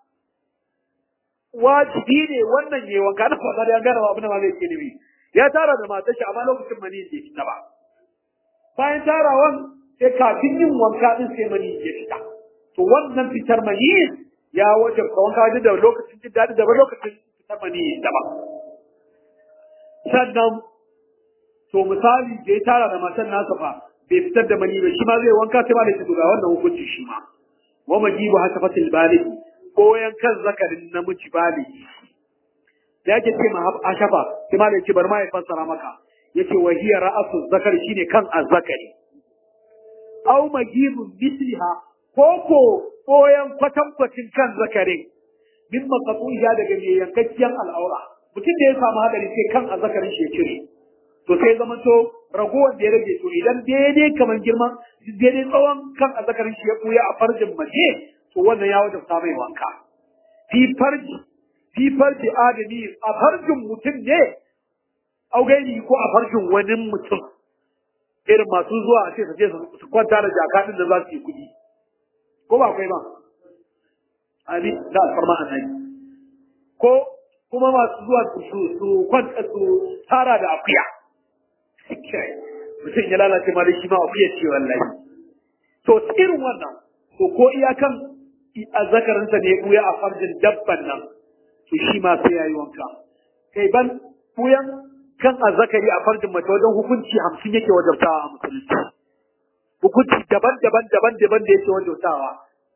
wajibi ne wannan yayi wanka na fasa da ya gane abin da ma zai ke nufi ya tara da matar shi amma lokacin mani bai fita ba bayan tarawan sai kafin yin wanka din sai mani ya fita to wannan fitar mani ya wajabta wanka da lokacin jin daɗi daban lokacin fitar mani daban sannan to misali da ya tara da matan nasa fa bai fitar da mani ba shi ma zai wanka sai ma da shi ga wannan hukunci shi ma wa majibu hasafatil baligh koyan kan zakarin namiji baligh da yake ce ma ashafa sai ma da yake bar ma ya fassara maka yace wa hiya ra'asu zakari shine kan azzakari aw magibun misliha ko ko koyan kwatankwacin kan zakarin min maqtu'iha daga mai yankakken al'aura mutum da ya samu hadari sai kan azzakarin shi ya cire to sai zama to ragowar da ya rage to idan daidai kamar girman daidai tsawon kan azzakarin shi ya buya a farjin mace to wannan ya wajabta mai wanka fi farji fi farji adami a farjin mutum ne augaini ko a farjin wani mutum irin masu zuwa a ce su je su kwanta da jakadin da za su yi kuɗi ko ba akwai ba ani da alfarma annabi ko kuma masu zuwa su su kwanta su tara da akuya mutum ya lalace ma da shi ma akuya ce wallahi to irin wannan to ko iyakan azzakarinsa ne buya a farjin dabban nan to shi ma sai yayi wanka kai ban buyan kan azzakari a farjin mace wajen hukunci hamsin yake wajabtawa a musulunci hukunci daban daban daban daban da yake wajabtawa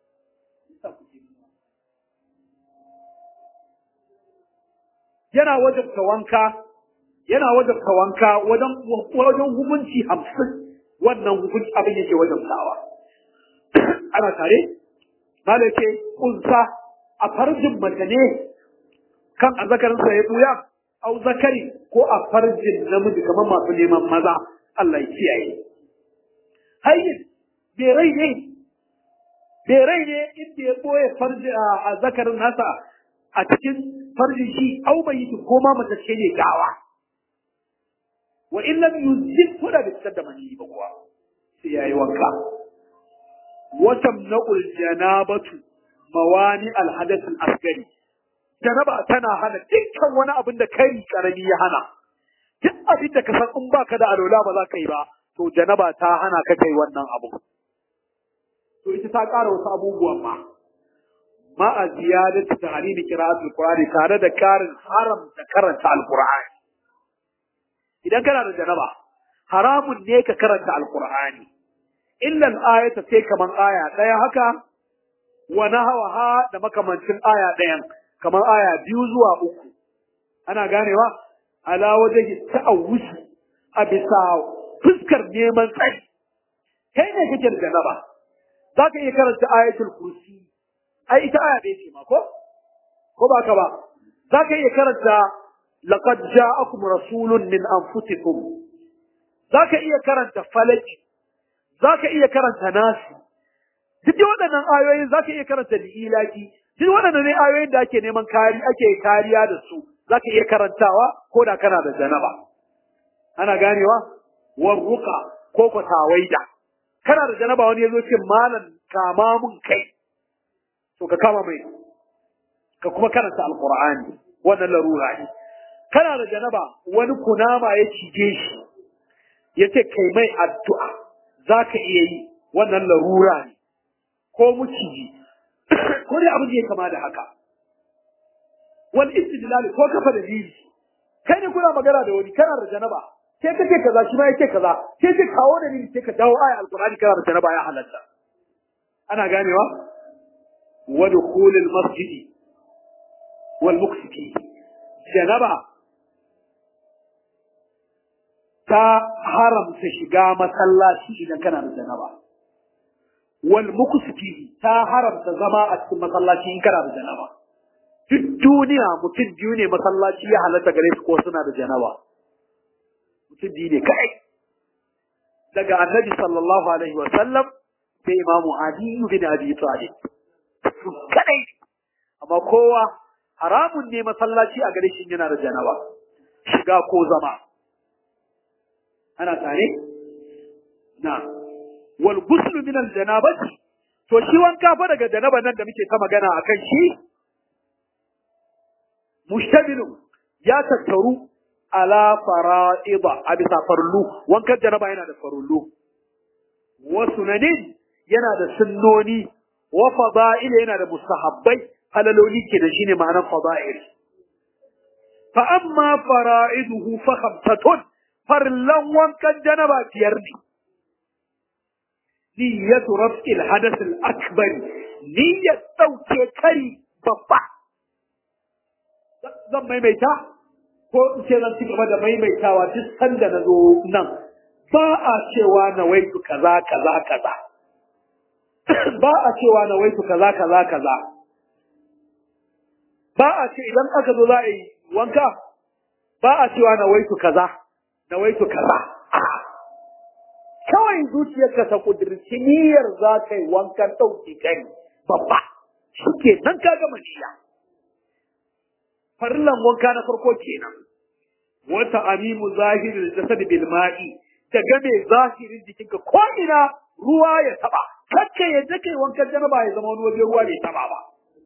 yana wajabta wanka yana wajabta wanka wajen wajen hukunci hamsin wannan hukunci abin yake wajabtawa ana tare malake kunsa a farjin mace ne kan azzakarinsa ya buya au zakari ko a farjin namiji kamar masu neman maza Allah ya kiyaye hayyin bai rai ne bai rai ne inda ya boye farji a zakarin nasa a cikin farjin shi au bai yi ko ma mace ce ne gawa wa in lam yuzid ko da bai da mani ba kuwa sai yayi wanka wa tamna'ul janabatu mawani al-hadath al-asghari janaba tana hana dukkan wani abin da kai karami ya hana duk abin da ka san in baka da alola ba za ka yi ba to janaba ta hana ka kai wannan abu to ita ta ƙara wasu abubuwan ma ma a ziyadatu tahrimi qira'atul qur'ani tare da karin haram da karanta alqur'ani idan kana da janaba haramun ne ka karanta alqur'ani illa al-ayata sai kaman aya daya haka wa nahawaha da makamancin aya dayan kamar aya biyu zuwa uku ana ganewa ala wajen ta'awuzi a bisa fuskar neman tsari kai ne kake da janaba za ka iya karanta ayatul kursi ai ita aya ɗaya ce ma ko ko ba ka ba za ka iya karanta laqad ja'akum rasulun min anfusikum za ka iya karanta falaki za ka iya karanta nasi duk waɗannan ayoyin za ka iya karanta li'ilaki duk waɗannan ne ayoyin da ake neman kari ake kariya da su za ka iya karantawa ko da kana da janaba ana ganewa warruka ko ko tawaida kana da janaba wani yazo ce malam kama mun kai to ka kama mai ka kuma karanta alqur'ani wannan larura ne kana da janaba wani kunama ya cije shi yace kai mai addu'a zaka iya yi wannan larura ne ko muciji ko dai abin da ya kama da haka wal istidlal ko kafa da dalili kai ne kuna magana da wani kana da janaba sai kace kaza shi ma yake kaza sai ka kawo da ni sai ka dawo aya alqur'ani kana da janaba ya halatta ana ganewa wa dukhulul masjid wal muksiti janaba ta haramta shiga masallaci idan kana da janaba wal muksiti ta haramta zama a cikin masallaci in kana da janaba duk duniya mutum biyu ne masallaci ya halatta gare su ko suna da janaba mutum biyu ne kai daga annabi sallallahu alaihi wa sallam sai imamu ali bin abi talib su kadai amma kowa haramun ne masallaci a gare shi yana da janaba shiga ko zama ana tare na wal ghusl min al janabati to shi wanka fa daga janaba nan da muke ta magana akan shi mushtabilu ya tattaru ala fara'ida a bisa farullu wankan janaba yana da farullu wa sunanin yana da sunnoni wa fada'il yana da mustahabbai halaloli ke da shine ma'anar fada'il fa amma fara'iduhu fa khamsatun farlan wankan janaba biyar ne niyyatu raf'il hadath al-akbar niyyat dauke kari babba zan maimaita ko in ce zan ci gaba da maimaitawa duk sanda na zo nan ba a cewa na waitu kaza kaza kaza ba a cewa na waitu kaza kaza kaza ba a ce idan aka zo za a yi wanka ba a cewa na waitu kaza na waitu kaza kawai zuciyarka ta kudurci niyyar za ka yi wankan ɗauki kai babba shi ke nan ka gama niyya farillan wanka na farko kenan wata amimu zahirin jasad bil ma'i ta game zahirin jikinka ko ina ruwa ya taba kakka yadda kai wankan janaba ya zama wani waje ruwa bai taba ba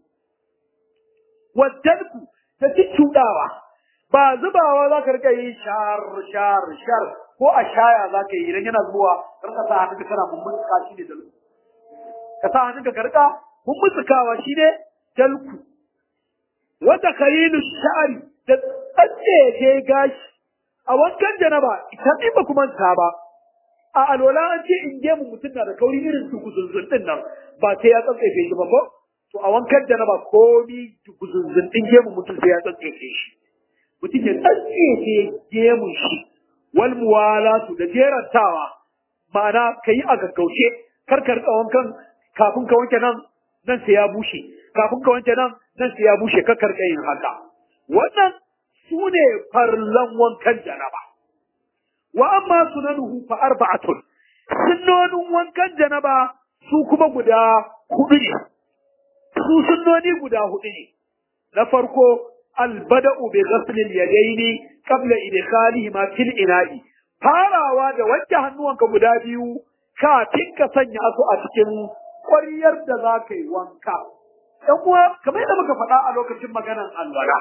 wadanku ta ci cudawa ba zubawa za ka rika yi shar shar shar ko a shaya za ka yi idan yana zuwa karka sa hannunka kana mummutsuka shi ne dalku ka sa hannunka ka rika mummutsukawa shi ne dalku wata kalilu sha'ari da tsatsece gashi a wankan janaba ita in ba kuma ta ba a alola an ce in gemu mutum na da kauri irin su guzunzun din nan ba sai ya tsatsefe shi ba ko to a wankan janaba komi guzunzun din gemu mutum sai ya tsatsefe shi mutum ya tsatsefe gemun shi wal muwalatu da jerantawa ma'ana ka yi a gaggauce kar ka rika wankan kafin ka wanke nan nan sai ya bushe kafin ka wanke nan nan sai ya bushe ka karka yin haka wannan su ne farlan wankan janaba wa amma sunanuhu fa arba'atun sunnonin wankan janaba su kuma guda hudu ne su sunnoni guda hudu ne na farko albada'u bi ghasl al-yadayn qabla idkhalihima fil ina'i farawa da wanke hannuwanka guda biyu kafin ka sanya su a cikin ƙwaryar da za ka yi wanka ‘yan uwa kamar yadda muka faɗa a lokacin maganan alwala.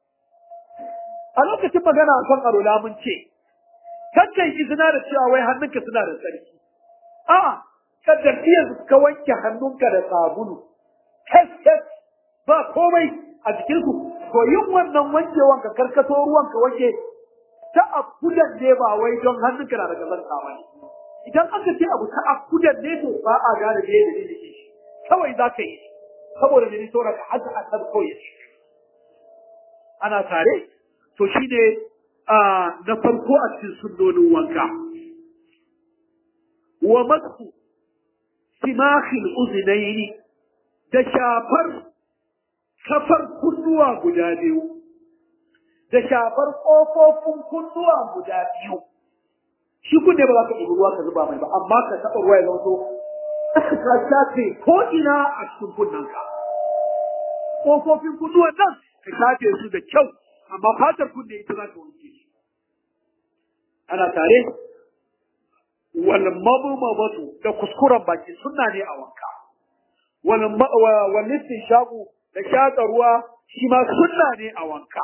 A lokacin magana a kan alwala mun ce, kakkan izina da cewa wai hannunka suna da tsarki. A, kaddar iya ka wanke hannunka da sabulu, hes hes ba komai a jikinsu, to yin wannan wankewan ka karkato ruwan ka wanke ta akudan ne ba wai don hannunka na da gazanta ba ne. Idan aka ce abu ta akudan ne to ba a gane da yadda ne shi, kawai za ka yi. saboda da ni saura ka haka a tabko ya ce ana tare to shi ne na farko a cikin sunnonin wanka wa masu simakhil uznaini da shafar kafar kunnuwa guda biyu da shafar ƙofofin kunnuwa guda biyu shi kunne ba za ka ɗibi ruwa ka zuba mai ba amma ka taɓa ruwa ya zama so ka shafe ko ina a cikin kunnanka ƙofofin kunnuwan nan ka shafe su da kyau amma fatar kunne ita za ka wanke shi ana tare wal mabmabatu da kuskuren baki sunna ne a wanka wal wal shagu da shaƙa ruwa shi ma sunna ne a wanka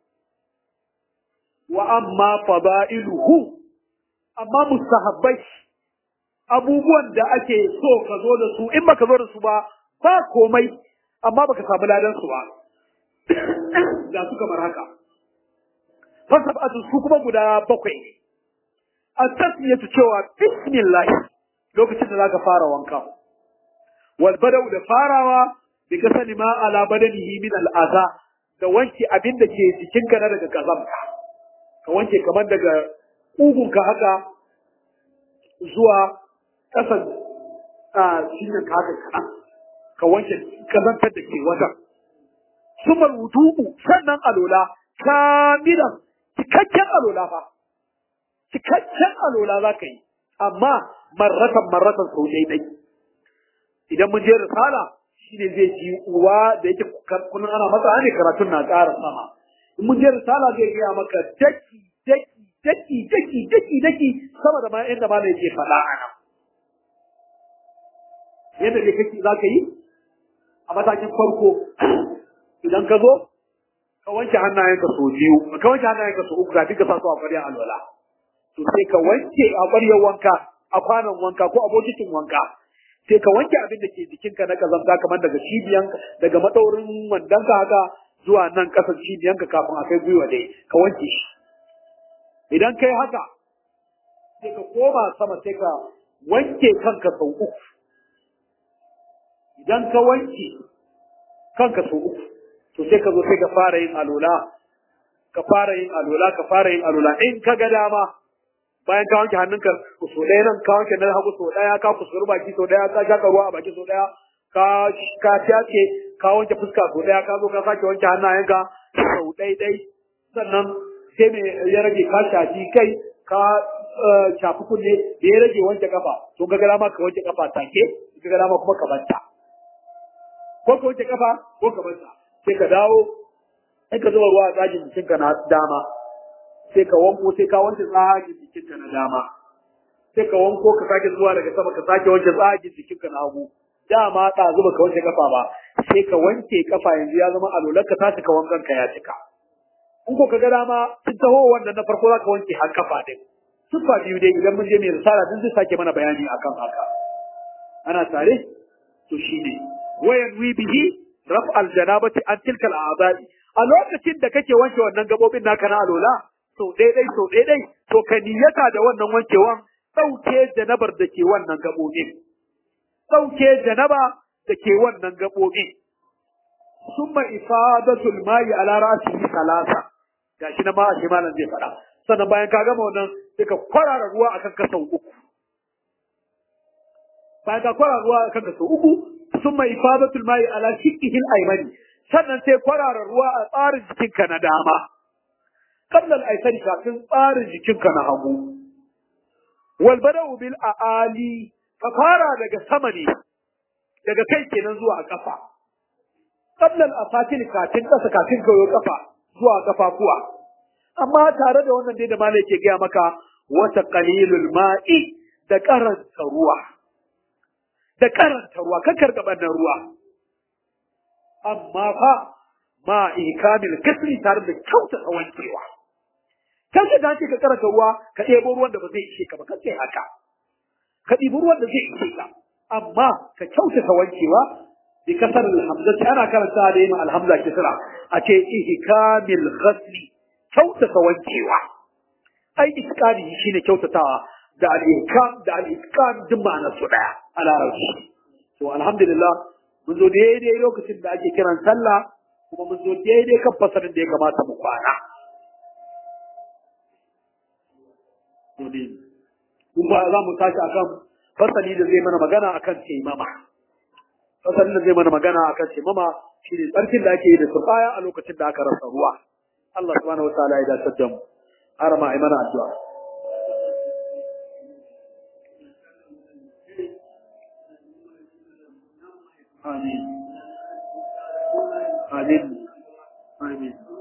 wa amma fada'iluhu amma mustahabbai abubuwan da ake so ka zo da su in baka zo da su ba ba komai amma baka samu ladan su ba ga su kamar haka fasabatu su kuma guda bakwai ne at-tasmiyatu cewa bismillah lokacin da zaka fara wanka wal badau da farawa bi kasani ma ala badanihi min al-adha da wanke abin da ke jikinka na daga kazamka ka wanke kamar daga ƙugunka haka zuwa ƙasan a cikin ka haka kaɗan ka wanke kazantar da ke wajen sumar wudu'u sannan alola kamilan cikakken alola fa cikakken alola za ka yi amma marratan marratan sau ɗai idan mun je risala shine zai ji uwa da yake kullum ana masa ne karatun na ƙara sama in mun je risala zai gaya maka daki daki daki daki daki daki sama da ma yadda ma yake faɗa a nan yadda ne kake za ka yi a matakin farko idan ka zo ka wanke hannayenka sau biyu ka wanke hannayenka sau uku kafin ka sa su a ƙwaryar alwala to sai ka wanke a ƙwaryar wanka a kwanon wanka ko a bokitin wanka sai ka wanke abin da ke jikinka na kazanta kamar daga cibiyan daga madaurin wandonka haka zuwa nan ƙasar cibiyanka kafin a kai gwiwa dai ka wanke shi idan kai haka sai ka koma sama sai ka wanke kanka sau uku idan ka wanke kanka sau uku to sai ka zo sai ka fara yin alola ka fara yin alola ka fara yin alola in ka ga dama bayan ka wanke hannunka so ɗaya nan ka wanke nan hagu so ɗaya ka kusuri baki so ɗaya ka shaka ruwa a baki so ɗaya ka ka tace ka wanke fuska so ɗaya ka zo ka sake wanke hannayenka sau ɗai ɗai sannan sai me ya rage ka shafi kai ka shafi kunne da ya rage wanke kafa to ga dama ka wanke kafa take ka ga dama kuma ka banta ko ka wanke kafa ko ka banta sai ka dawo sai ka zuba ruwa a tsagin jikinka na dama sai ka wanko sai ka wanke tsagin jikinka na dama sai ka wanko ka sake zuwa daga sama ka sake wanke tsagin jikinka na hagu dama ta zuba ka wanke kafa ba sai ka wanke kafa yanzu ya zama alolar ka ta cika wankan ka ya cika in ko ka ga dama tun taho wanda na farko za ka wanke har kafa din siffa biyu dai idan mun je mai risala din zai sake mana bayani akan haka ana tare to shine wayan wi bihi raf al janabati an tilka al a'dai a lokacin da kake wanke wannan gabobin naka na alola so daidai so daidai to ka niyyata da wannan wankewan dauke janabar da ke wannan gabobin dauke janaba da ke wannan gabobin summa ifadatul ma'i ala ra'sihi salasa gashi na ma a malam zai faɗa sannan bayan ka gama wannan sai ka kwarara ruwa akan ka sau uku bayan ka kwarara ruwa akan ka sau uku summa ifadatul ma'i ala shiqqihi al-aymani sannan sai kwarara ruwa a tsarin jikinka na dama qabla al-aysari kafin tsarin jikinka na hagu wal bada'u bil aali ka fara daga sama ne daga kai kenan zuwa kafa qabla al-afatil kafin kasa kafin kayo kafa zuwa kafafuwa amma tare da wannan dai da malai ke gaya maka wata qalilul ma'i da karanta ruwa da karanta ruwa kan karga bannan ruwa amma fa ma ikamil kasri tare da kyauta wankewa kan ka dace ka karanta ruwa ka ɗebo ruwan da ba zai ishe ka ba kace haka ka ɗibi ruwan da zai ishe ka amma ka kyautata wankewa bi kasar alhamzati ana karanta da yin alhamza kisra a ce ihkamil ghasli kyautata wankewa ai iskani shine kyautatawa da al-ihkam da al-itqan duk ma'anar su daya a larabci to alhamdulillah mun zo daidai lokacin da ake kiran sallah kuma mun zo daidai kan fasarin da ya kamata mu kwana mun ba za mu tashi akan fasali da zai mana magana akan taimama fasalin da zai mana magana akan taimama shine tsarkin da ake yi da turbaya a lokacin da aka rasa ruwa Allah subhanahu wa ta'ala ya dace da mu har ma ai mana addu'a amin amin amin